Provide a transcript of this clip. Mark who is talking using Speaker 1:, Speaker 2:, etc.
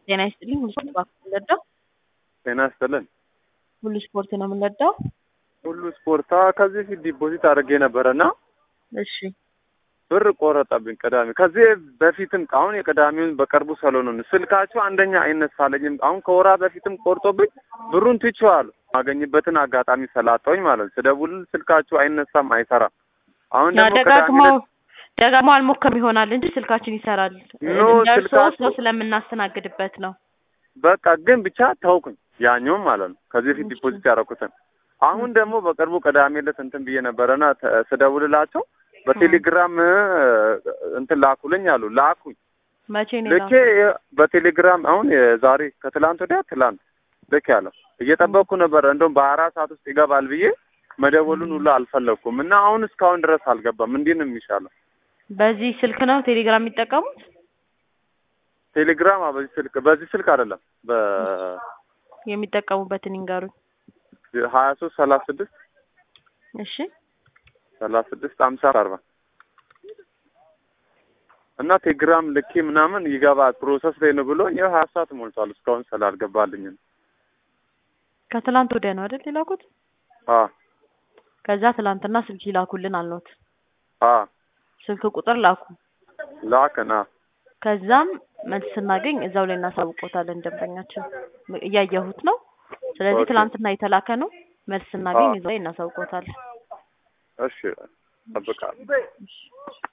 Speaker 1: ጤና ይስጥልኝ። ሁሉ ስፖርት ነው የምንወዳው።
Speaker 2: ጤና ይስጥልን።
Speaker 1: ሁሉ ስፖርት ነው የምንወዳው።
Speaker 2: ሁሉ ስፖርታ ከዚህ ፊት ዲፖዚት አድርጌ ነበረና
Speaker 1: እሺ
Speaker 2: ብር ቆረጠብኝ። ቅዳሜ ከዚህ በፊትም አሁን የቅዳሜውን በቅርቡ ሰሎኑን ስልካቸው አንደኛ አይነሳለኝም። አሁን ከወራ በፊትም ቆርጦብኝ ብሩን ትቼዋለሁ። ማገኝበትን አጋጣሚ ሰላጠውኝ ማለት ነው። ስደውል ስልካቸው አይነሳም፣ አይሰራም። አሁን
Speaker 1: ያ
Speaker 2: ደግሞ ቅዳሜ
Speaker 1: ደጋግመው
Speaker 2: ዕለት
Speaker 1: ደጋግመው አልሞከም ይሆናል እንጂ ስልካችን ይሰራል።
Speaker 2: ኖ
Speaker 1: ደርሶ
Speaker 2: ስልካችሁ-
Speaker 1: ሰው ስለምናስተናግድበት ነው።
Speaker 2: በቃ ግን ብቻ ተውኩኝ። ያኛውም ማለት ነው ከዚህ በፊት ዲፖዚት ያደረኩትን። አሁን ደግሞ በቅርቡ ቅዳሜ ዕለት እንትን ብዬ ነበረና ተ- ስደውልላቸው በቴሌግራም እ፣ እንትን ላኩልኝ አሉ። ላኩኝ
Speaker 1: መቼ ነው
Speaker 2: ልኬ በቴሌግራም አሁን የዛሬ ከትላንት ወዲያ ትላንት ልክ ያለው እየጠበቅኩ ነበረ። እንደውም በአራት ሰዓት ውስጥ ይገባል ብዬ መደወሉን ሁሉ አልፈለግኩም እና አሁን እስካሁን ድረስ አልገባም። እንዲህ ነው የሚሻለው።
Speaker 1: በዚህ ስልክ ነው ቴሌግራም የሚጠቀሙት?
Speaker 2: ቴሌግራም አ፣ በዚህ ስልክ በዚህ ስልክ አይደለም
Speaker 1: የሚጠቀሙበትን ይንገሩኝ።
Speaker 2: በሀያ ሶስት ሰላሳ ስድስት
Speaker 1: እሺ
Speaker 2: ሰላሳ ስድስት አምሳ አርባ እና ቴሌግራም ልኬ ምናምን ይገባል ፕሮሰስ ላይ ነው ብሎ ይኸው ሀያ ሰዓት ሞልቷል እስካሁን ስላልገባልኝ ነው።
Speaker 1: ከትላንት ወዲያ ነው አይደል የላኩት?
Speaker 2: አ
Speaker 1: ከዛ ትላንትና ስልክ ይላኩልን አልኖት
Speaker 2: አ
Speaker 1: ስልክ ቁጥር ላኩ።
Speaker 2: ላክና
Speaker 1: ከዛም መልስ ስናገኝ እዛው ላይ እናሳውቆታለን። ደንበኛችን እያየሁት ነው። ስለዚህ
Speaker 2: ኦኬ።
Speaker 1: ትላንትና የተላከ ነው። መልስ ስናገኝ
Speaker 2: አዎ።
Speaker 1: እዛው ላይ እናሳውቆታለን።
Speaker 2: እሺ እጠብቃለሁ።